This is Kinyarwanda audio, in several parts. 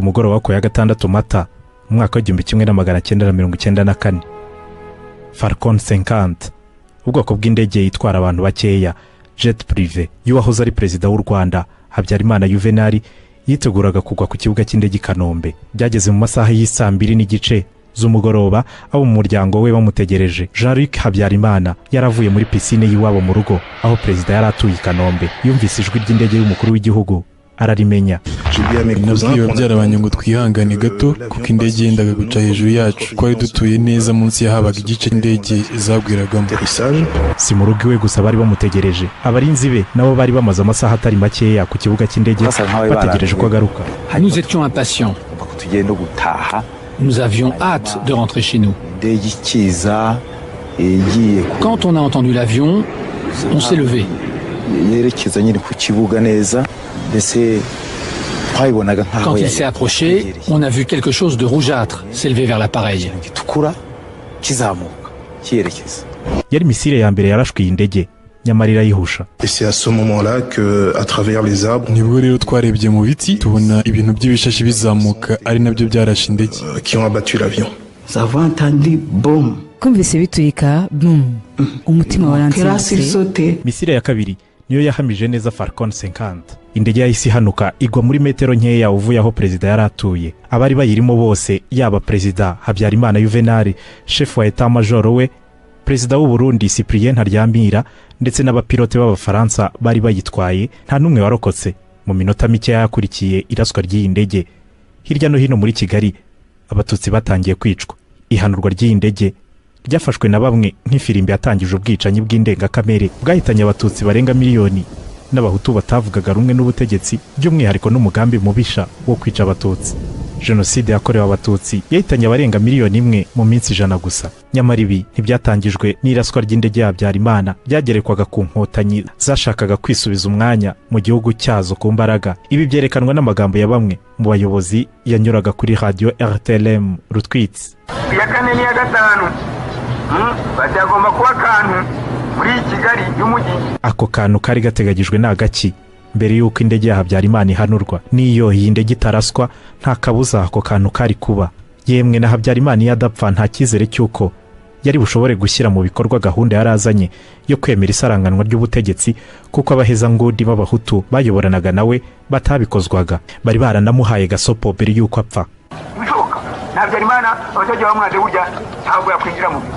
mugoroba ku ya gatandatu mata mu mwaka w'igihumbi kimwe na magana cyenda na mirongo icyenda na kane farcon senkante ubwoko bw'indege itwara abantu bakeya jeti purive y'uwahoze ari perezida w'u rwanda habyarimana yuvenali yiteguraga kugwa ku kibuga cy'indege i kanombe byageze mu masaha y'isaa mbiri n'igice z'umugoroba abo mu muryango we bamutegereje jean luc habyarimana yaravuye muri pisine y'iwabo mu rugo aho perezida yari atuye i kanombe yumvise ijwi ry'indege y'umukuru w'igihugu ararimenya nabwiwe byarabanye ngo twihangane gato kuko indege yendaga guca hejuru yacu twari dutuye neza munsi yahabaga igice cy'indege zabwiragamo si mu rugo iwe gusa bari bamutegereje abarinzi be nabo bari bamaze amasaha atari makeya ku kibuga cy'indege bategereje ko agaruka Nous étions impatients. tugiye no gutaha Nous avions hâte de rentrer chez nous. indege ikiza igiye ku- Quand on a entendu l'avion, on s'est levé. yerekeza nyine ku kibuga neza mbese twayibonaga nk'aho Quand il yari- s'est approché, on a vu quelque chose de rougeâtre s'élever vers l'appareil. gitukura kizamuka cyerekeza yari misile ya mbere yarashwe iyi ndege nyamara irayihusha Et c'est à ce moment-là que, à travers les arbres, nibwo rero twarebye mu biti tubona ibintu by'ibishashi bizamuka ari nabyo byarashe indege euh, qui ont abattu l'avion. Nous avons entendu boum. twumvise biturika bum umutima Grâce il waransimbutse sautait. misile ya kabiri niyo yahamije neza farcon senkante indege yahise ihanuka igwa muri metero nkeya uvuye aho perezida yari atuye abari bayirimo bose yaba perezida habyarimana yuvenali shefu wa eta majoro we perezida w'u Burundi cyprien ntaryamira ndetse n'abapilote b'abafaransa bari bayitwaye nta n'umwe warokotse mu minota mikeya yakurikiye iraswa ry'iyi ndege hirya no hino muri kigali abatutsi batangiye kwicwa ihanurwa ry'iyi ndege ryafashwe na bamwe nk'ifirimbi yatangije ubwicanyi bw'indengakamere bwahitanye abatutsi barenga miliyoni n'abahutu batavugaga rumwe n'ubutegetsi by'umwihariko n'umugambi mubisha wo kwica abatutsi jenoside yakorewe abatutsi yahitanye abarenga miliyoni imwe mu minsi ijana gusa nyamara ibi ntibyatangijwe n'iraswa ry'indege ya habyarimana byagerekwaga ku nkotanyi zashakaga kwisubiza umwanya mu gihugu cyazo ku mbaraga ibi byerekanwa n'amagambo ya bamwe mu bayobozi yanyuraga kuri radiyo rtlm rutwitsi iya kane n'iya gatanu Mm, bazagomba kuba akantu muri kigali y'umujyi ako kantu kari gateganyijwe ni agaki mbere y'uko indege ya habyarimana ihanurwa n'iyo iyi ndege itaraswa nta kabuza ako kantu kari kuba yemwe na habyarimana iyo adapfa nta cyizere cy'uko yari bushobore gushyira mu bikorwa gahunda yari azanye yo kwemera isaranganwa ry'ubutegetsi kuko abahezangudi b'abahutu bayoboranaga nawe batabikozwaga bari baranamuhaye gasopo mbere y'uko apfa ibishoboka nta byarimana abatajya bamwanze burya ntabwo yakwinjira mu biro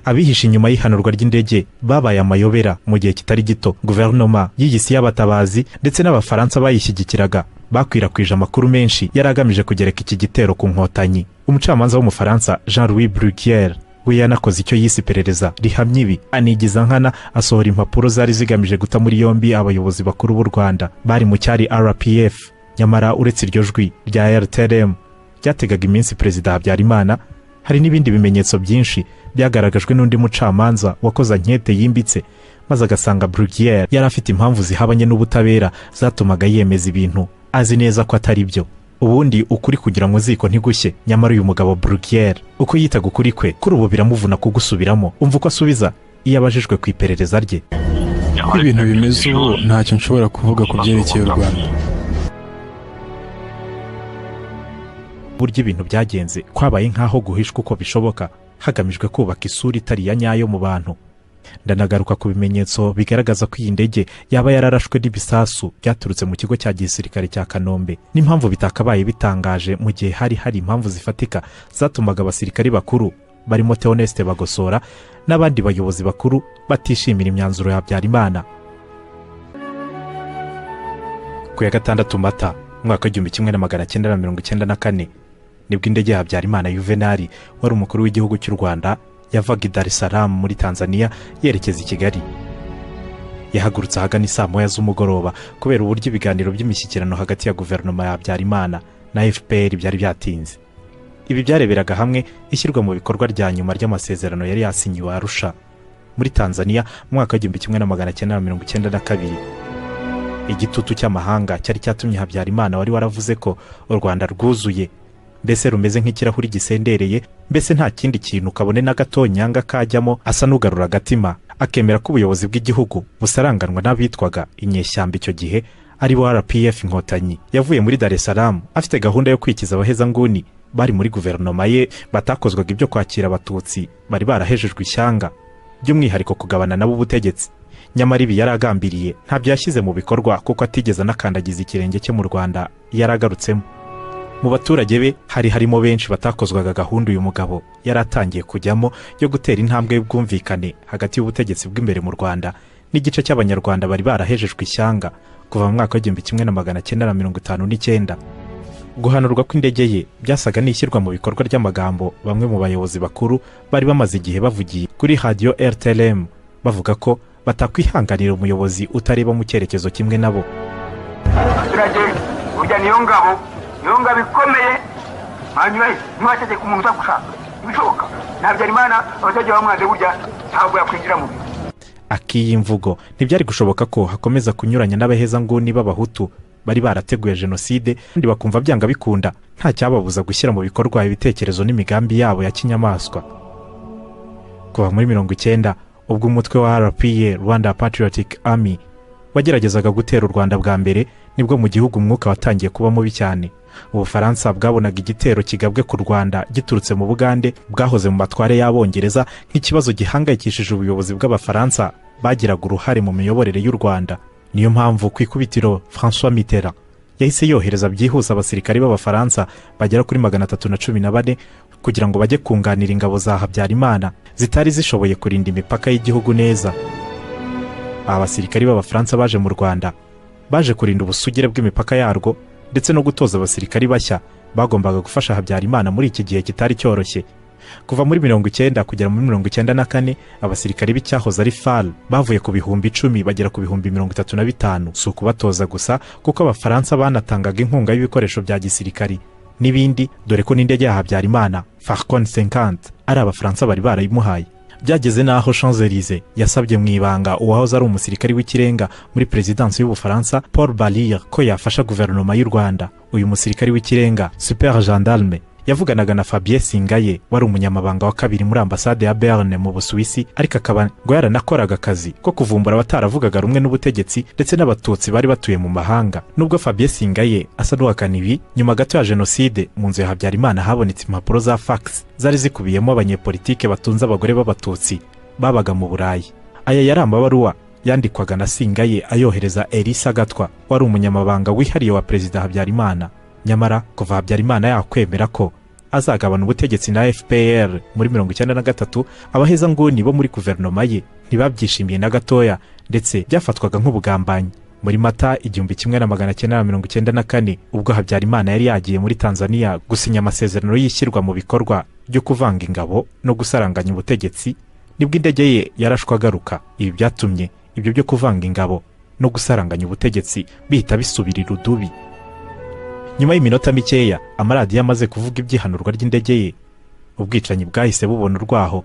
abihishe inyuma y'ihanurwa ry'indege babaye amayobera mu gihe kitari gito guverinoma y'igisi y'abatabazi ndetse n'abafaransa bayishyigikiraga bakwirakwije amakuru menshi yari agamije kugereka iki gitero ku nkotanyi umucamanza w'umufaransa jean louis brugier we yanakoze icyo yise iperereza rihamya ibi anigiza nkana asohora impapuro zari zigamije guta muri yombi abayobozi bakuru b'u rwanda bari mu cyari rpf nyamara uretse iryo jwi rya rtrm ryategaga iminsi perezida habyarimana hari n'ibindi bimenyetso byinshi byagaragajwe n'undi mucamanza wakoze ankete yimbitse maze agasanga brugiyeri yari afite impamvu zihabanye n'ubutabera zatumaga yemeza ibintu azi neza ko atari byo ubundi ukuri kugira ngo ziko ntigushye nyamara uyu mugabo brugiyeri uko yitaga ukuri kwe kuri ubu biramuvuna kugusubiramo umva uko asubiza iyo abajijwe ku iperereza rye uko ibintu bimeze ubu ntacyo nshobora kuvuga ku byerekeye u rwanda burya ibintu byagenze kwabaye nk'aho guhishwa uko bishoboka hagamijwe kubaka isura itari iya nyayo mu bantu ndanagaruka ku bimenyetso bigaragaza ko iyi ndege yaba yararashwe n'ibisasu byaturutse mu kigo cya gisirikare cya kanombe n'impamvu bitakabaye bitangaje mu gihe hari hari impamvu zifatika zatumaga abasirikari bakuru barimo teoneste bagosora n'abandi bayobozi bakuru batishimira imyanzuro ya habyarimana ku ya gatandatu mata umwaka w'igihumbi kimwe na magana cyenda na mirongo icyenda na kane nibwo indege ya habyarimana yuvenali wari umukuru w'igihugu cy'u rwanda yavaga i dar es salaam muri tanzania yerekeza i kigali yahagurutse ahagana i saa moya z'umugoroba kubera uburyo ibiganiro by'imishyikirano hagati ya guverinoma ya habyarimana na fpr byari byatinze ibi byareberaga hamwe ishyirwa mu bikorwa rya nyuma ry'amasezerano yari yasinyiwe arusha muri tanzania mu mwaka w'igihumbi kimwe na magana cyenda na mirongo icyenda na kabiri igitutu cy'amahanga cyari cyatumye habyarimana wari waravuze ko u rwanda rwuzuye mbese rumeze nk'ikirahuri gisendereye mbese nta kindi kintu kabone na gato nyanga kajyamo asa n'ugarura agatima akemera ko ubuyobozi bw'igihugu busaranganwa n'abitwaga inyeshyamba icyo gihe ari bo rpf inkotanyi yavuye muri dar es salaam afite gahunda yo kwikiza abahezanguni bari muri guverinoma ye batakozwaga ibyo kwakira abatutsi bari barahejejwe ishyanga by'umwihariko kugabana nabo ubutegetsi nyamara ibi yari agambiriye ntabyo yashyize mu bikorwa kuko atigeze anakandagiza ikirenge cye mu rwanda yari agarutsemo mu baturage be hari harimo benshi batakozwaga gahunda uyu mugabo yari atangiye kujyamo yo gutera intambwe y'ubwumvikane hagati y'ubutegetsi bw'imbere mu rwanda n'igice cy'abanyarwanda bari barahejejwe ishyanga kuva mu mwaka w'igihumbi kimwe na magana cyenda na mirongo itanu n'icyenda guhanurwa kw'indege ye byasaga n'ishyirwa mu bikorwa ry'amagambo bamwe mu bayobozi bakuru bari bamaze igihe bavugiye kuri radiyo rtlm bavuga ko batakwihanganira umuyobozi utareba mu cyerekezo kimwe nabo abaturage burya niyo ngabo niyo ngabo ikomeye hanyuma ntiwategeka umuntu utagushaka ibishoboka nta byarimana abaturage bamwanze burya ntabwo yakwinjira mu bintu ak'iyi mvugo ntibyari gushoboka ko hakomeza kunyuranya n'abahezanguni b'abahutu bari barateguye jenoside kandi bakumva byanga bikunda nta cyababuza gushyira mu bikorwa ibitekerezo n'imigambi yabo ya kinyamaswa kuva muri mirongo icyenda ubwo umutwe wa rpa rwanda patriotic army wageragezaga gutera u rwanda bwa mbere nibwo mu gihugu umwuka watangiye kuba mubi cyane ubufaransa bwabonaga igitero kigabwe ku rwanda giturutse mu bugande bwahoze mu matware y'abongereza nk'ikibazo gihangayikishije ubuyobozi bw'abafaransa bagiraga uruhare mu miyoborere y'u rwanda niyo mpamvu ku ikubitiro francois mitterrand yahise yohereza byihuse abasirikare b'abafaransa bagera kuri magana atatu na cumi na bane kugira ngo bajye kunganira ingabo za habyarimana zitari zishoboye kurinda imipaka y'igihugu neza aba basirikari b'abafaransa baje mu rwanda baje kurinda ubusugire bw'imipaka yarwo ndetse no gutoza abasirikari bashya bagombaga gufasha habyarimana muri iki gihe kitari cyoroshye kuva muri mirongo icyenda kugera muri mirongo icyenda na kane abasirikari b'icyahoze ari fal bavuye ku bihumbi icumi bagera ku bihumbi mirongo itatu na bitanu si ukubatoza gusa kuko abafaransa banatangaga inkunga y'ibikoresho bya gisirikari n'ibindi dore ko n'indege ya habyarimana farcon 50 ari abafaransa bari barayimuhaye byageze n'aho Champs-Élysées yasabye mu ibanga uwahoze ari umusirikari w'ikirenga muri perezidansi y'ubufaransa paul barire ko yafasha guverinoma y'u rwanda uyu musirikari w'ikirenga super gendarme yavuganaga na fabien singaye wari umunyamabanga wa kabiri muri ambasade ya berne mu busuwisi ariko akaba ngo yaranakoraga akazi ko kuvumbura abataravugaga rumwe n'ubutegetsi ndetse n'abatutsi bari batuye mu mahanga nubwo fabien singaye asa n'uhakana ibi nyuma gato ya jenoside mu nzu ya habyarimana habonetse impapuro za fax zari zikubiyemo abanyepolitike batunze abagore b'abatutsi babaga mu burayi aya yari amabaruwa yandikwaga na singaye ayohereza elisa gatwa wari umunyamabanga wihariye wa perezida habyarimana nyamara kuva habyarimana yakwemera ko azagabana ubutegetsi na fpr muri mirongo icyenda na gatatu abahezanguni bo muri guverinoma ye ntibabyishimiye na gatoya ndetse byafatwaga nk'ubugambanyi muri mata igihumbi kimwe na magana cyenda na mirongo icyenda na kane ubwo habyarimana yari yagiye muri tanzania gusinya amasezerano y'ishyirwa mu bikorwa ryo kuvanga ingabo no gusaranganya ubutegetsi nibwo indege ye yarashwe agaruka ibi byatumye ibyo byo kuvanga ingabo no gusaranganya ubutegetsi bihita bisubira irudubi nyuma y'iminota mikeya amaradiyo amaze kuvuga ibyihanurwa ry'indege ye ubwicanyi bwahise bubona urwaho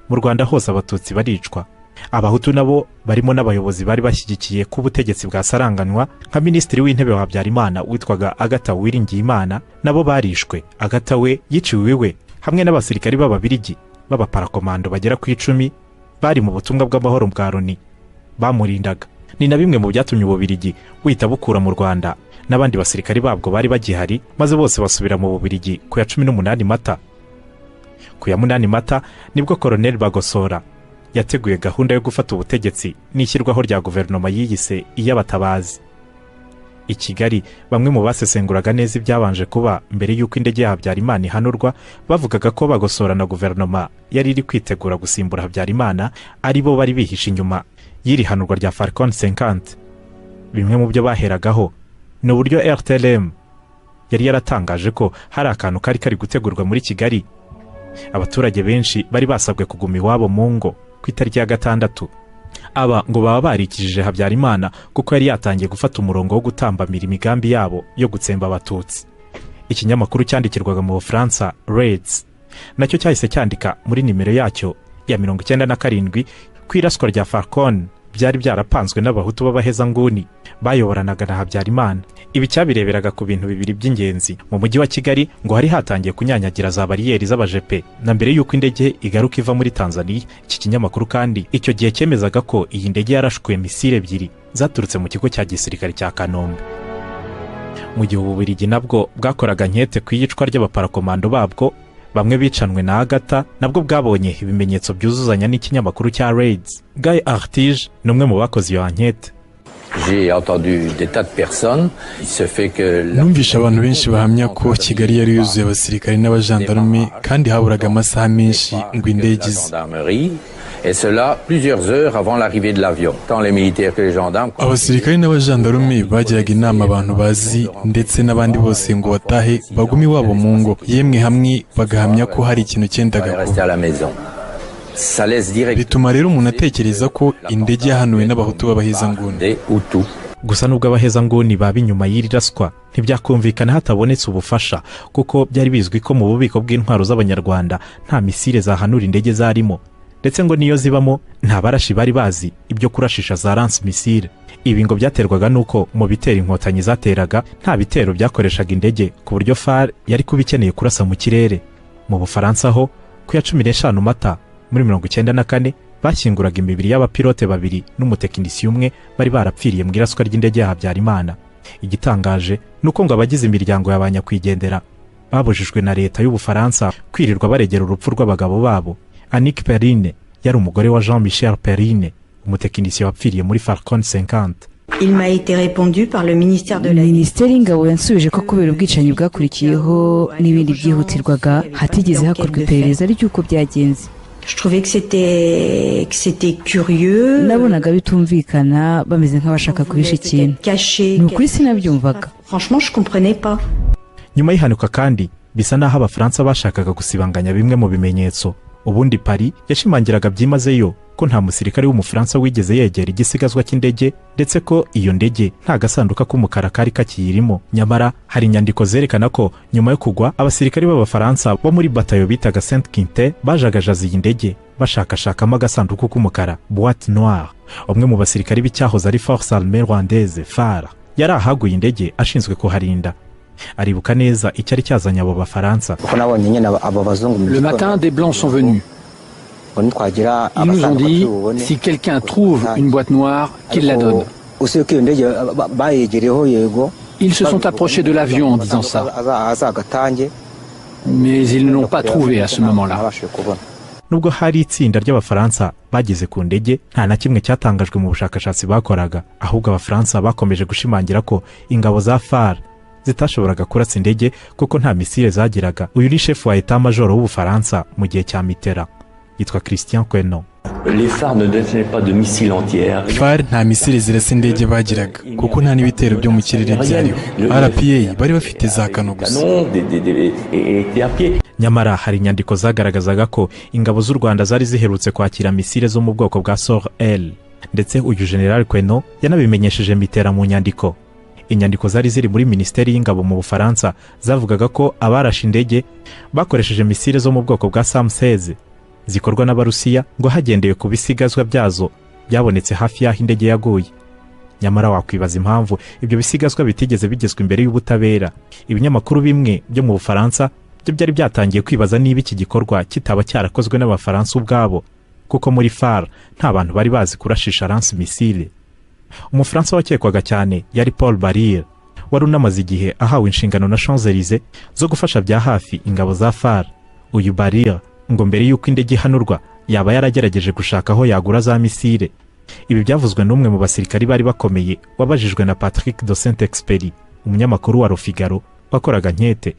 mu rwanda hose abatutsi baricwa abahutu nabo barimo n'abayobozi bari bashyigikiye ko ubutegetsi bwasaranganywa nka minisitiri w'intebe wa habyarimana witwaga agata uwiringiyimana nabo barishwe agata we yiciwe iwe hamwe n'abasirikari b'ababirigi b'abaparakomando bagera ku icumi bari mu butumwa bw'amahoro bwa loni bamurindaga ni na bimwe mu byatumye ububirigi buhita bukura mu rwanda n'abandi basirikari babwo bari bagihari maze bose basubira mu bubirigi ku ya cumi n'umunani mata ku ya munani mata nibwo koroneli bagosora yateguye gahunda yo gufata ubutegetsi n'ishyirwaho rya guverinoma yiyise iy'abatabazi i kigali bamwe mu basesenguraga neza ibyabanje kuba mbere y'uko indege ya habyarimana ihanurwa bavugaga ko bagosora na guverinoma yari iri kwitegura gusimbura habyarimana ari bo bari bihishe inyuma y'iri hanurwa rya farcon 50 bimwe mu byo baheragaho ni uburyo rtlm yari yaratangaje ko hari akantu kari kari gutegurwa muri kigali abaturage benshi bari basabwe kuguma iwabo mu ngo ku itariki ya gatandatu aba ngo baba barikijije habyarimana kuko yari yatangiye gufata umurongo wo gutambamira imigambi yabo yo gutsemba abatutsi ikinyamakuru cyandikirwaga mu bufaransa reds nacyo cyahise cyandika muri nimero yacyo ya mirongo icyenda na karindwi ko iraswa rya farcon byari byarapanzwe n'abahutu b'abahezanguni bayoboranaga na habyarimana ibi cyabireberaga ku bintu bibiri by'ingenzi mu mujyi wa kigali ngo hari hatangiye kunyanyagira za bariyeri z'abajepe na mbere y'uko indege igaruka iva muri tanzania iki kinyamakuru kandi icyo gihe cyemezaga ko iyi ndege yarashwe misile ebyiri zaturutse mu kigo cya gisirikare cya kanombe mu gihe ububiligi nabwo bwakoraga nkete ku iyicwa ry'abaparakomando babwo bamwe bicanwe na agata nabwo bwabonye ibimenyetso byuzuzanya n'ikinyamakuru cya raids guy artige ni umwe mu bakoze iyo ankete J'ai entendu des tas de personnes. Il se fait que la- numvishe abantu benshi bahamya ko kigali yari yuzuye abasirikare n'abajandarume kandi haburaga amasaha menshi ngo indege la ize gendarmerie, et cela plusieurs heures avant l'arrivée de l'avion. Tant les militaires que les gendarmes. abasirikare n'abajandarume bagiraga inama abantu bazi ndetse n'abandi bose ngo batahe bagume iwabo mu ngo yemwe hamwe bagahamya ko hari ikintu cyendaga allaient rester kuba à la maison. Ça laisse direct bituma rero umuntu atekereza ko indege yahanuwe n'abahutu b'abahezanguni des Hutus. gusa nubwo abahezanguni baba inyuma y'iri raswa ntibyakumvikana hatabonetse ubufasha kuko byari bizwi ko mu bubiko bw'intwaro z'abanyarwanda nta misire zahanura indege zarimo ndetse ngo niyo zibamo nta barashi bari bazi ibyo kurashisha za ranse misire ibi ngo byaterwaga n'uko mu bitero inkotanyi zateraga nta bitero byakoreshaga indege ku buryo far yari kuba ikeneye kurasa mu kirere mu bufaransa ho ku ya cumi n'eshanu mata muri mirongo icyenda na kane bashyinguraga imibiri y'abapilote babiri n'umutekinisiye umwe bari barapfiriye mu iraswa ry'indege ya habyarimana igitangaje ni uko ngo abagize imiryango ya ba nyakwigendera babujijwe na leta y'ubufaransa kwirirwa baregera urupfu rw'abagabo babo annick perrine yari umugore wa jean michel perrine umutekinisiye wapfiriye muri falcon 50 Il m'a été répondu par le ministère de la minisiteri y'ingabo yansubije ko kubera ubwicanyi bwakurikiyeho n'ibindi byihutirwaga hatigeze hakorwa iperereza ry'uko byagenze Je trouvais que c'était que c'était curieux. nabonaga bitumvikana bameze nk'abashaka guhisha ikintu Caché. ni ukuri sinabyumvaga Franchement, je comprenais pas. nyuma y'ihanuka kandi bisa n'aho abafaransa bashakaga gusibanganya bimwe mu bimenyetso ubundi pari yashimangiraga byimazeyo ko nta musirikare w'umufaransa wigeze yegera igisigazwa cy'indege ndetse ko iyo ndege nta gasanduka k'umukara kari kakiyirimo nyamara hari inyandiko zerekana ko nyuma yo kugwa abasirikare b'abafaransa bo muri batayo bitaga saint quinte bajagajaza iyi ndege bashakashakamo agasanduku k'umukara boite noire umwe mu basirikare b'icyahoze ari force armée rwandaise fara yari ahaguye indege ashinzwe kuharinda aribuka neza icyari cyazanye abo bafaransa kuko nabonye nyine aba- abo bazungu mu Le gitondo matin, des Blancs sont venus. ngo nitwagira Ils nous ont abasanduku dit, tubone si quelqu'un trouve une boîte noire, qu'il la donne. usiye ko iyo ndege ba- ba- bayegereyeho yego Ils se sont approchés de l'avion en disant ça, Aza- azagatange mais ils ne l'ont pas trouvé à ce moment-là. ntabashije kubona nubwo hari itsinda ry'abafaransa bageze ku ndege nta na kimwe cyatangajwe mu bushakashatsi bakoraga ahubwo abafaransa bakomeje gushimangira ko ingabo za far zitashoboraga kurasa indege kuko nta misire zagiraga uyu ni shefu wa eta majoro w'ubufaransa mu gihe cya mitera yitwa christian kweno Les phares ne détenaient pas de missiles entières. far nta misiri zirasa indege bagiraga kuko nta n'ibitero byo mu kirere byariho rpa bari bafite za kano gusa Canon, des, des, des- et étaient à pied. nyamara hari inyandiko zagaragazaga ko ingabo z'u rwanda zari ziherutse kwakira misile zo mu bwoko bwa sor l ndetse uyu general kweno yanabimenyesheje mitera mu nyandiko inyandiko zari ziri muri minisiteri y'ingabo mu bufaransa zavugaga ko abarashe indege bakoresheje misile zo mu bwoko bwa samseze zikorwa n'abarusiya ngo hagendewe ku bisigazwa byazo byabonetse hafi y'aho indege yaguye nyamara wakwibaza impamvu ibyo bisigazwa bitigeze bigezwa imbere y'ubutabera ibinyamakuru bimwe byo mu bufaransa byo byari byatangiye kwibaza niba iki gikorwa kitaba cyarakozwe n'abafaransa ubwabo kuko muri far nta bantu bari bazi kurashisha ranse misile umufaransa wakekwaga cyane yari paul barire wari unamaze igihe ahawe inshingano na shanzelize zo gufasha bya hafi ingabo za far uyu barire ngo mbere y'uko indege ihanurwa yaba yaragerageje gushaka aho yagura za misile ibi byavuzwe n'umwe mu basirikari bari bakomeye wabajijwe na patrick de saint experi umunyamakuru wa rofigaro wakoraga nkete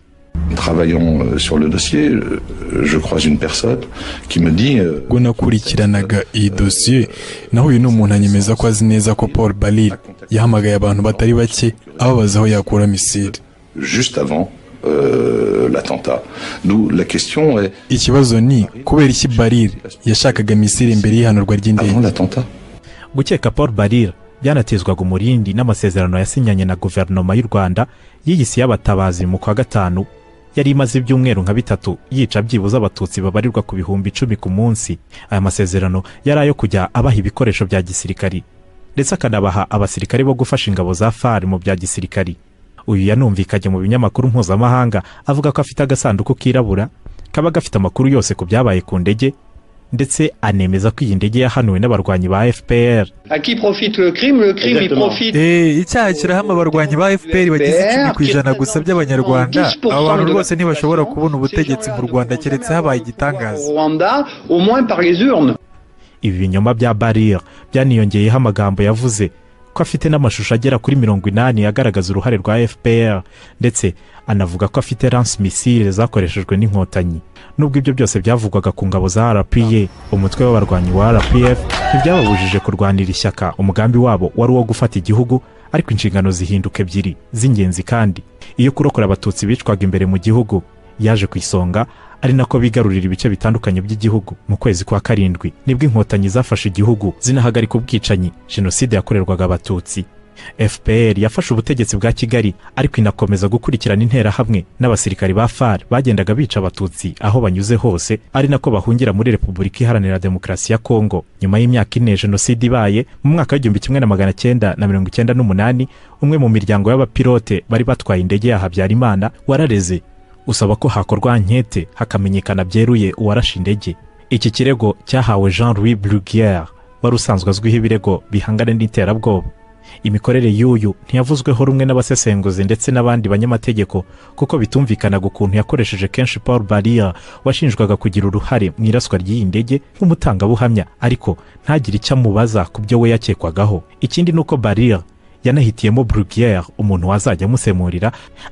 Travaillant euh, sur le dossier, euh, je croise une personne qui me dit euh, ubwo nakurikiranaga iyi dosiye nahuye n'umuntu anyemeza ko azi neza ko paul barire yahamagaye abantu batari bake ababaza aho yakura misiri juste avant euh, l'attentat. Nous, la question est ikibazo ni kubera iki barire yashakaga misiri mbere y'ihanurwa ry'indege avant l'attentat. gukeka paul barire byanatezwaga umurindi n'amasezerano yasinyanye na guverinoma y'u rwanda y'iyisi y'abatabazi mu kwa gatanu yari imaze ibyumweru nka bitatu yica byibuze abatutsi babarirwa ku bihumbi icumi ku munsi aya masezerano yari ayo kujya abaha ibikoresho bya gisirikari ndetse akanabaha abasirikare bo gufasha ingabo za fari mu bya gisirikari uyu yanumvikanye mu binyamakuru mpuzamahanga avuga ko afite agasanduku kirabura kaba gafite amakuru yose ku byabaye ku ndege ndetse anemeza ko iyi ndege yahanuwe n'abarwanyi ba fpr icyaha kirahamwe abarwanyi ba fpr bagize icumi ku ijana gusa by'abanyarwanda abo bantu rwose ntibashobora kubona ubutegetsi mu rwanda keretse habaye igitangaza ibi binyoma bya barire byaniyongeyeho amagambo yavuze ko afite n'amashusho agera kuri mirongo inani agaragaza uruhare rwa fpr ndetse anavuga ko afite lance missile zakoreshejwe n'inkotanyi nubwo ibyo byose byavugwaga ku ngabo za rpa umutwe w'abarwanyi wa rpf ntibyababujije kurwanira ishyaka umugambi wabo wari uwo gufata igihugu ariko inshingano zihinduka ebyiri z'ingenzi kandi iyo kurokora abatutsi bicwaga imbere mu gihugu yaje ku isonga ari nako bigarurira ibice bitandukanye by'igihugu mu kwezi kwa karindwi nibwo inkotanyi zafashe igihugu zinahagarika ubwicanyi jenoside yakorerwaga abatutsi fpr yafashe ubutegetsi bwa kigali ariko inakomeza gukurikirana interahamwe n'abasirikari ba far bagendaga bica abatutsi aho banyuze hose ari nako bahungira muri repubulika iharanira demokarasi ya kongo nyuma y'imyaka ine jenoside ibaye mu mwaka w'igihumbi kimwe na magana cyenda na mirongo icyenda n'umunani umwe mu miryango y'abapilote bari batwaye indege ya habyarimana warareze usaba ko hakorwa ankete hakamenyekana byeruye uwarashe indege iki kirego cyahawe jean louis bruguière wari usanzwe azwiho ibirego bihangana n'iterabwoba imikorere y'uyu ntiyavuzweho rumwe n'abasesenguzi ndetse n'abandi banyamategeko kuko bitumvikanaga ukuntu yakoresheje kenshi paul barrier washinjwaga kugira uruhare mu iraswa ry'iyi ndege nk'umutangabuhamya ariko ntagire icyo amubaza ku byo we yakekwagaho ikindi ni uko barrier yanahitiyemo Bruguière umuntu wazajya amusemurira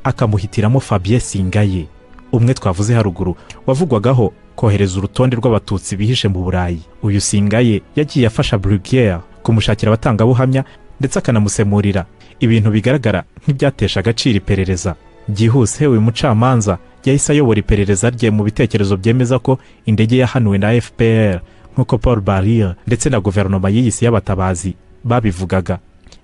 akamuhitiramo Fabien Singaye umwe twavuze haruguru wavugwagaho kohereza urutonde rw'abatutsi bihishe mu burayi uyu Singaye yagiye afasha Bruguière kumushakira abatangabuhamya ndetse akanamusemurira ibintu bigaragara nk'ibyatesha agaciro iperereza byihuse uyu mucamanza yahise ayobora iperereza rye mu bitekerezo byemeza ko indege yahanuwe na fpr nk'uko paul barrier ndetse na guverinoma y'iyisi y'abatabazi babivugaga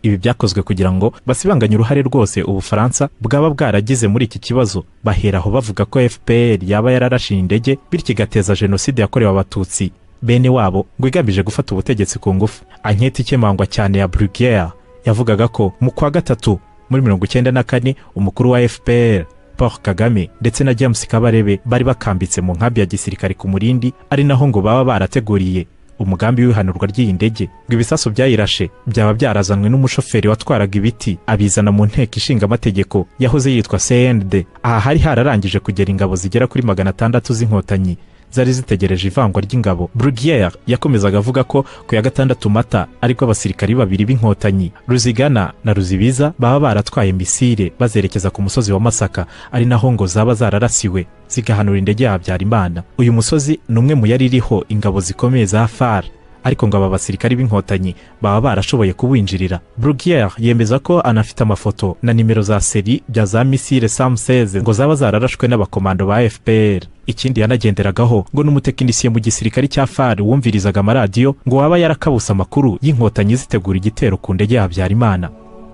ibi byakozwe kugira ngo basibanganye uruhare rwose ubufaransa bwaba bwaragize muri iki kibazo baheraho bavuga ko fpr yaba yararashiye indege bityo igateza jenoside yakorewe abatutsi bene wabo ngo igamije gufata ubutegetsi ku ngufu anketi ikemangwa cyane ya bruguière yavugaga ko mu kwa gatatu muri mirongo icyenda na kane umukuru wa fpr paul kagame ndetse na james kabarebe bari bakambitse mu nkambi ya gisirikare ku murindi ari naho ngo baba barateguriye umugambi w'ihanurwa ry'iyi ndege ngo ibisasu byayirashe byaba byarazanwe n'umushoferi watwaraga ibiti abizana mu nteko ishinga amategeko yahoze yitwa cnd aha hari hararangije kugera ingabo zigera kuri magana atandatu z'inkotanyi zari zitegereje ivangwa ry'ingabo bruguière yakomezaga avuga ko ku ya gatandatu mata ariko abasirikari babiri b'inkotanyi ruzigana na ruzibiza baba baratwaye misile bazerekeza ku musozi wa masaka ari naho ngo zaba zararasiwe zigahanura indege ya habyarimana uyu musozi ni umwe mu yari iriho ingabo zikomeye za far ariko ngo aba basirikari b'inkotanyi baba barashoboye kuwinjirira bruguière yemeza ko anafite amafoto na nimero za seri bya za misile sam seze ngo zaba zararashwe n'abakomando ba fpr ikindi yanagenderagaho ngo n'umutekinisiye mu gisirikare cya far wumvirizaga amaradiyo ngo waba yarakabuse amakuru y'inkotanyi zitegura igitero ku ndege ya habyarimana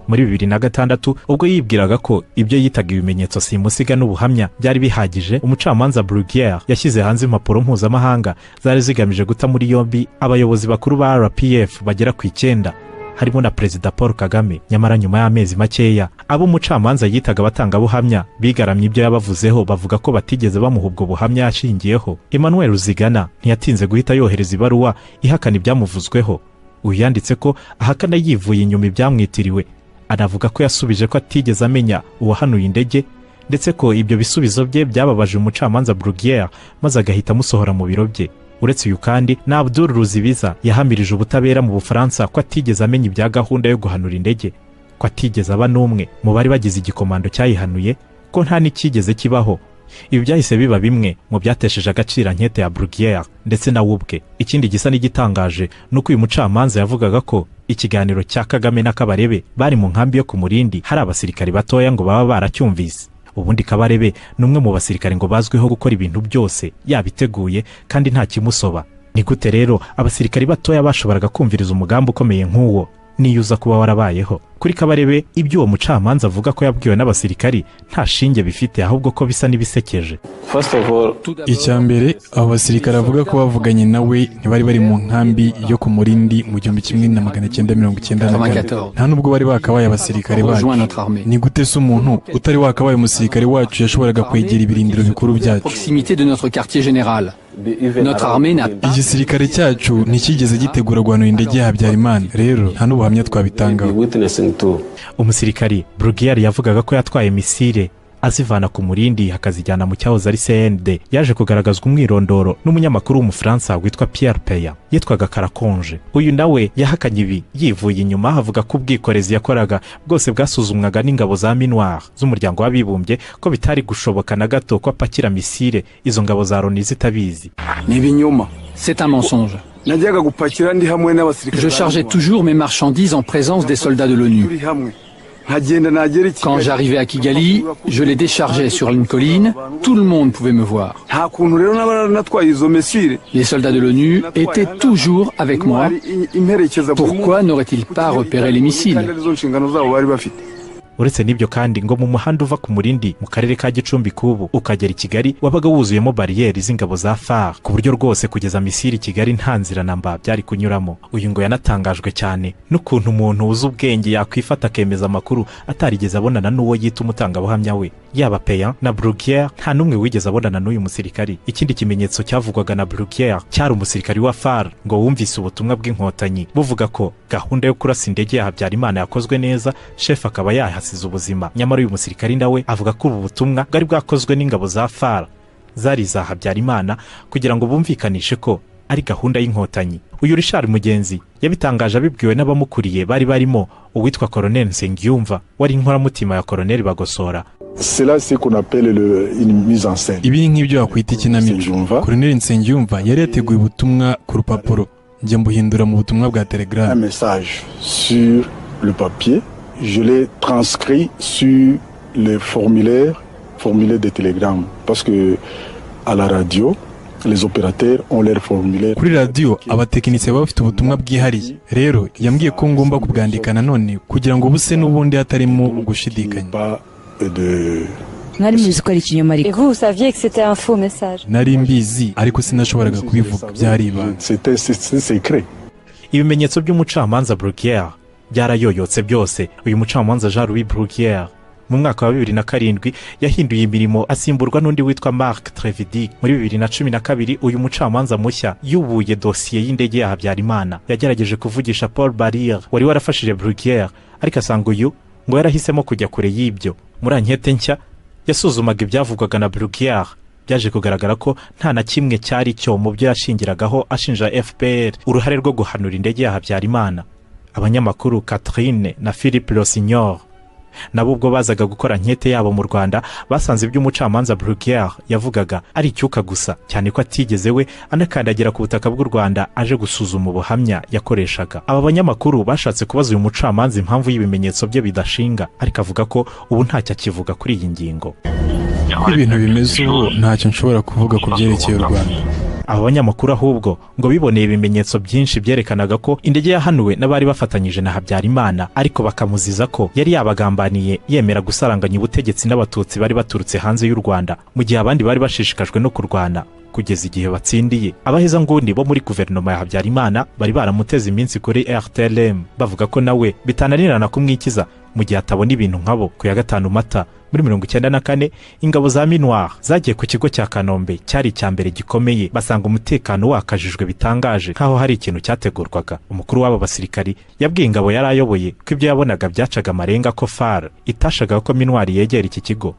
muri bibiri na gatandatu ubwo yibwiraga ko ibyo yitaga ibimenyetso simusiga n'ubuhamya byari bihagije umucamanza bruguière yashyize hanze impapuro mpuzamahanga zari zigamije guta muri yombi abayobozi bakuru ba rpf bagera ku icyenda harimo na perezida paul kagame nyamara nyuma y'amezi makeya abo umucamanza yitaga abatangabuhamya bigaramye ibyo yabavuzeho bavuga ko batigeze bamuha ubwo buhamya yashingiyeho emmanuel ruzigana ntiyatinze guhita yohereza ibaruwa ihakana ibyamuvuzweho uyu yanditse ko ahakana yivuye inyuma ibyamwitiriwe anavuga ko yasubije ko atigeze amenya uwahanuye indege ndetse ko ibyo bisubizo bye byababaje umucamanza bruguière maze agahita amusohora mu biro bye uretse uyu kandi na abdul ruzibiza yahamirije ubutabera mu bufaransa ko atigeze amenya ibya gahunda yo guhanura indege ko atigeze aba n'umwe mu bari bagize igikomando cyayihanuye ko nta n'icyigeze kibaho ibi byahise biba bimwe mu byatesheje agaciro ankete ya bruguière ndetse na ubwe ikindi gisa n'igitangaje ni uko uyu mucamanza yavugaga ko ikiganiro cya kagame n'akabarebe bari mu nkambi yo ku murindi hari abasirikari batoya ngo baba baracyumvise ubundi kabarebe ni umwe mu basirikari ngo bazwiho gukora ibintu byose yabiteguye kandi nta kimusoba ni gute rero abasirikari batoya bashoboraga kumviriza umugambi ukomeye nk'uwo niyuza kuba warabayeho kuri kabarebe ibyo uwo mucamanza avuga ko yabwiwe n'abasirikari nta shinge bifite ahubwo ko bisa n'ibisekeje icya mbere abo basirikare bavuga ko bavuganye nawe ntibari bari mu nkambi yo ku murindi mu gihumbi kimwe na magana cyenda mirongo icyenda na kane nta n'ubwo bari bakabaye abasirikare bacu ni gute se umuntu utari wakabaye umusirikare wacu yashoboraga kwegera ibirindiro bikuru byacu proximité de notre quartier général. Notre armée n'a pas igisirikare cyacu nticyigeze gitegura guhanura indege ya habyarimana rero nta n'ubuhamya twabitangaho umusirikari burugiyari yavugaga ko yatwaye misire azivana ku murindi akazijyana mu cyahoze ari cnd yaje kugaragazwa umwirondoro n'umunyamakuru w'umufaransa witwa pierre peya yitwaga karakonje uyu nawe yahakanye ibi yivuye inyuma avuga ko ubwikorezi yakoraga bwose bwasuzumwaga n'ingabo za minuar z'umuryango w'abibumbye ko bitari gushoboka na gato ko apakira misire izo ngabo za loni zitabizi ni ibinyoma c'est un mensonge najyaga gupakira ndi hamwe n'abasirikare je chargeais toujours mes marchandises en présence des soldats de l'onu Quand j'arrivais à Kigali, je les déchargeais sur une colline, tout le monde pouvait me voir. Les soldats de l'ONU étaient toujours avec moi. Pourquoi n'auraient-ils pas repéré les missiles uretse n'ibyo kandi ngo mu muhanda uva ku murindi mu karere ka gicumbi k'ubu ukagera i kigali wabaga wuzuyemo bariyeri z'ingabo za far ku buryo rwose kugeza misiri i kigali nta nzira na mba byari kunyuramo uyu ngo yanatangajwe cyane n'ukuntu umuntu wuzi ubwenge yakwifata akemeza amakuru atarigeze abonana n'uwo yita umutangabuhamya we yaba peya na burugiyeri nta n'umwe wigeze abonana n'uyu musirikari ikindi kimenyetso cyavugwaga na burugiyeri cyari umusirikari wa far ngo wumvise ubutumwa bw'inkotanyi buvuga ko gahunda yo kurasa indege ya habyarimana yakozwe neza shefu akaba yahasize yasize ubuzima nyamara uyu musirikari nawe avuga ko ubu butumwa bwari bwakozwe n'ingabo za fara zari iza habyarimana kugira ngo bumvikanishe ko ari gahunda y'inkotanyi uyu rishari mugenzi yabitangaje abibwiwe n'abamukuriye bari barimo uwitwa koroneli nsengiyumva wari inkoramutima ya koroneli bagosora ibi ni nk'ibyo wakwita ikinamico koroneli nsengiyumva yari yateguye ubutumwa ku rupapuro njya mbuhindura mu butumwa bwa telegaramu je l'ai transcrit sur les formulaires, formulaires de Telegram. Parce que à la radio, les opérateurs ont leurs formulaires. kuri radiyo abatekinisiye baba bafite ubutumwa bwihariye rero yambwiye ko ngomba kubwandika nanone kugira ngo buse n'ubundi hatarimo gushidikanya mwari muzi ko ari ikinyoma ariko nari mbizi ariko sinashoboraga kubivuga byari ibanga ibimenyetso by'umucamanza burugiyeri byarayoyotse byose uyu mucamanza jean louis brugiyeri mu mwaka wa bibiri na karindwi yahinduye imirimo asimburwa n'undi witwa marc trevidi muri bibiri na cumi na kabiri uyu mucamanza mushya yubuye dosiye y'indege ya habyarimana yagerageje kuvugisha paul barriere wari warafashije brugiyeri ariko asanga uyu ngo yarahisemo kujya kure y'ibyo muri ankete nshya yasuzumaga ibyavugwaga na brugiyeri byaje kugaragara ko nta na kimwe cyari cyo mu byo yashingiragaho ashinja fpr uruhare rwo guhanura indege ya habyarimana abanyamakuru catherine na philippe rosignor nabo ubwo bazaga gukora nkete yabo mu rwanda basanze ibyo umucamanza brugiyeri yavugaga ari icyuka gusa cyane ko atigeze we anakandagira ku butaka bw'u rwanda aje gusuzuma ubuhamya yakoreshaga aba banyamakuru bashatse kubaza uyu mucamanza impamvu y'ibimenyetso bye bidashinga ariko avuga ko ubu ntacyo akivuga kuri iyi ngingo uko ibintu bimeze ubu ntacyo nshobora kuvuga ku byerekeye u rwanda aba banyamakuru ahubwo ngo biboneye ibimenyetso byinshi byerekanaga ko indege yahanuwe n'abari bafatanyije na habyarimana ariko bakamuziza ko yari yabagambaniye yemera gusaranganya ubutegetsi n'abatutsi bari baturutse hanze y'u rwanda mu gihe abandi bari bashishikajwe no kurwana kugeza igihe batsindiye abahezanguni bo muri guverinoma ya habyarimana bari baramuteze iminsi kuri rtlm bavuga ko nawe bitananirana kumwikiza mu gihe atabona ibintu nk'abo ku ya gatanu mata muri mirongo icyenda na kane ingabo za minuar zagiye ku kigo cya kanombe cyari icya mbere gikomeye basanga umutekano wakajijwe bitangaje nk'aho hari ikintu cyategurwaga umukuru w'aba basirikari yabwiye ingabo yari ayoboye ko ibyo yabonaga byacaga amarenga ko far itashakaga ko minuar yegera iki kigo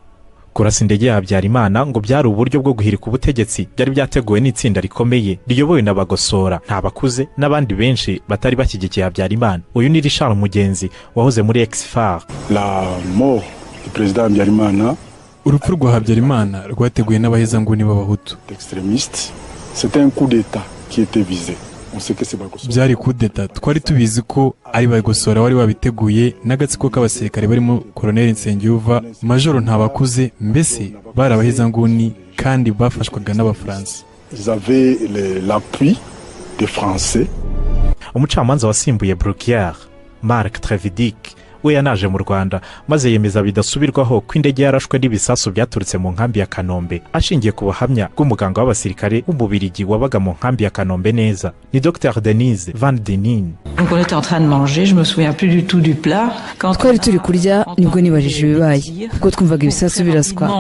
kurasa indege ya habyarimana ngo byari uburyo bwo guhirika ubutegetsi byari byateguwe n'itsinda rikomeye riyobowe na bagosora nta bakuze n'abandi benshi batari bashyigikiye habyarimana uyu ni richard mugenzi wahoze muri exfar perezida habyarimana urupfu rwa habyarimana rwateguwe n'abahezanguni b'abahutu byari kudeta twari tubizi ko ari bagosora wari wabiteguye n'agatsiko k'abasirikare barimo koroneli nsengiyuva majoro ntabakuze mbese bari abahezanguni kandi bafashwaga n'abafaransa umucamanza wasimbuye burugiyeri marc trevidic we yanaje mu rwanda maze yemeza bidasubirwaho ko indege yarashwe n'ibisasu byaturutse mu nkambi ya kanombe ashingiye ku buhamya bw'umuganga w'abasirikare w'umubirigi wabaga mu nkambi ya kanombe neza ni dr denise van denin twari turi kurya nibwo nibajije ibibaye ubwo twumvaga ibisasu biraswa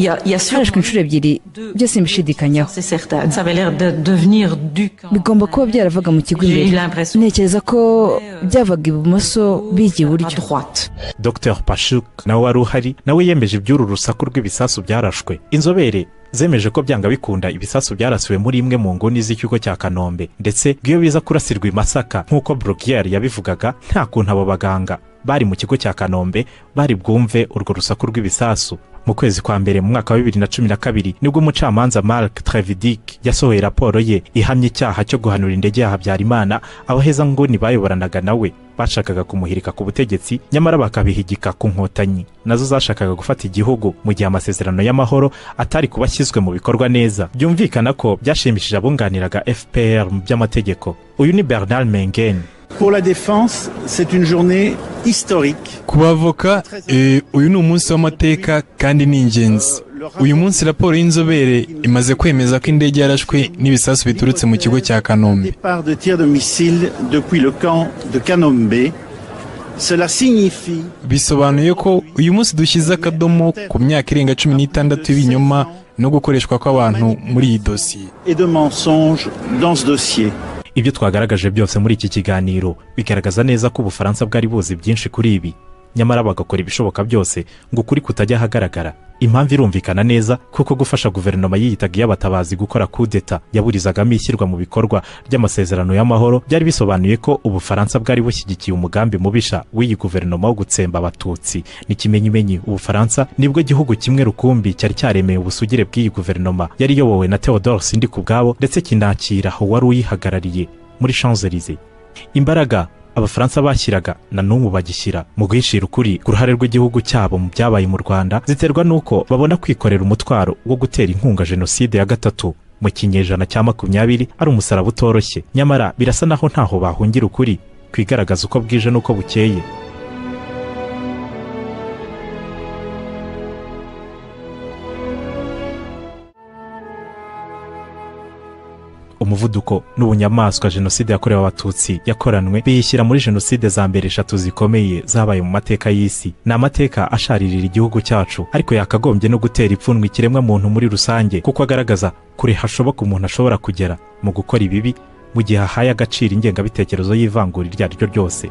harashwe inshuro ebyiri byose mbishidikanyaho bigomba kuba byaravaga mu kigo imbere ntekereza ko byavaga ibumoso bijya iburyo dr pashuk nawe wari uhari nawe yemeje iby'uru rusaku rw'ibisasu byarashwe inzobere zemeje ko byanga bikunda ibisasu byarasiwe muri imwe mu nguni z'ikigo cya kanombe ndetse iyo biza kurasirwa i masaka nk'uko burugiyeri yabivugaga nta kuntu abo baganga bari mu kigo cya kanombe bari bwumve urwo rusaku rw'ibisasu mu kwezi kwa mbere mu mwaka wa bibiri na cumi na kabiri nibwo umucamanza mark trevidic yasohoye raporo ye ihamya icyaha cyo guhanura indege ya habyarimana abaheza nguni bayoboranaga nawe bashakaga kumuhirika ku butegetsi nyamara bakabihigika ku nkotanyi nazo zashakaga gufata igihugu mu gihe amasezerano y'amahoro atari kuba ashyizwe mu bikorwa neza byumvikana ko byashimishije abunganiraga fpr mu by'amategeko uyu ni bernard mengen Pour la défense, c'est une journée historique. ku bavoka eh, uyu ni umunsi w'amateka kandi ni ingenzi uyu munsi raporo y'inzobere imaze kwemeza ko indege yarashwe n'ibisasu biturutse mu kigo cya kanombe Départ de tir de missiles depuis le camp de Kanombe. Cela signifie bisobanuye ko uyu munsi dushyize akadomo ku myaka irenga cumi n'itandatu y'ibinyoma no gukoreshwa kw'abantu muri iyi dosiye et de mensonges dans ce dossier. ibyo twagaragaje byose muri iki kiganiro bigaragaza neza ko ubufaransa bwari buzi byinshi kuri ibi nyamara bagakora ibishoboka byose ngo ukuri kutajya ahagaragara impamvu irumvikana neza kuko gufasha guverinoma yiyitaga iy'abatabazi gukora kudeta yaburizagamo ishyirwa mu bikorwa ry'amasezerano y'amahoro byari bisobanuye ko ubufaransa bwari bushyigikiye umugambi mubisha w'iyi guverinoma wo gutsemba abatutsi ni ikimenyimenyi ubufaransa nibwo gihugu kimwe rukumbi cyari cyaremeye ubusugire bw'iyi guverinoma yari iyobowe na theodore sindi ku bwabo ndetse kinakira wari uyihagarariye muri shanzelize imbaraga abafaransa bashyiraga na n'ubu bagishyira mu guhishira ukuri ku ruhare rw'igihugu cyabo mu byabaye mu rwanda ziterwa n'uko babona kwikorera umutwaro wo gutera inkunga jenoside ya gatatu mu kinyejana cya makumyabiri ari umusaraba utoroshye nyamara birasa naho ntaho bahungira ukuri kwigaragaza uko bwije n'uko bukeye umuvuduko n'ubunyamaswa jenoside yakorewe abatutsi yakoranwe biyishyira muri jenoside za mbere eshatu zikomeye zabaye mu mateka y'isi ni amateka asharirira igihugu cyacu ariko yakagombye no gutera ipfunwe ikiremwa muntu muri rusange kuko agaragaza kure hashoboka umuntu ashobora kugera mu gukora ibibi mu gihe ahaye agaciro ingengabitekerezo y'ivangura iryo ari ryo ryose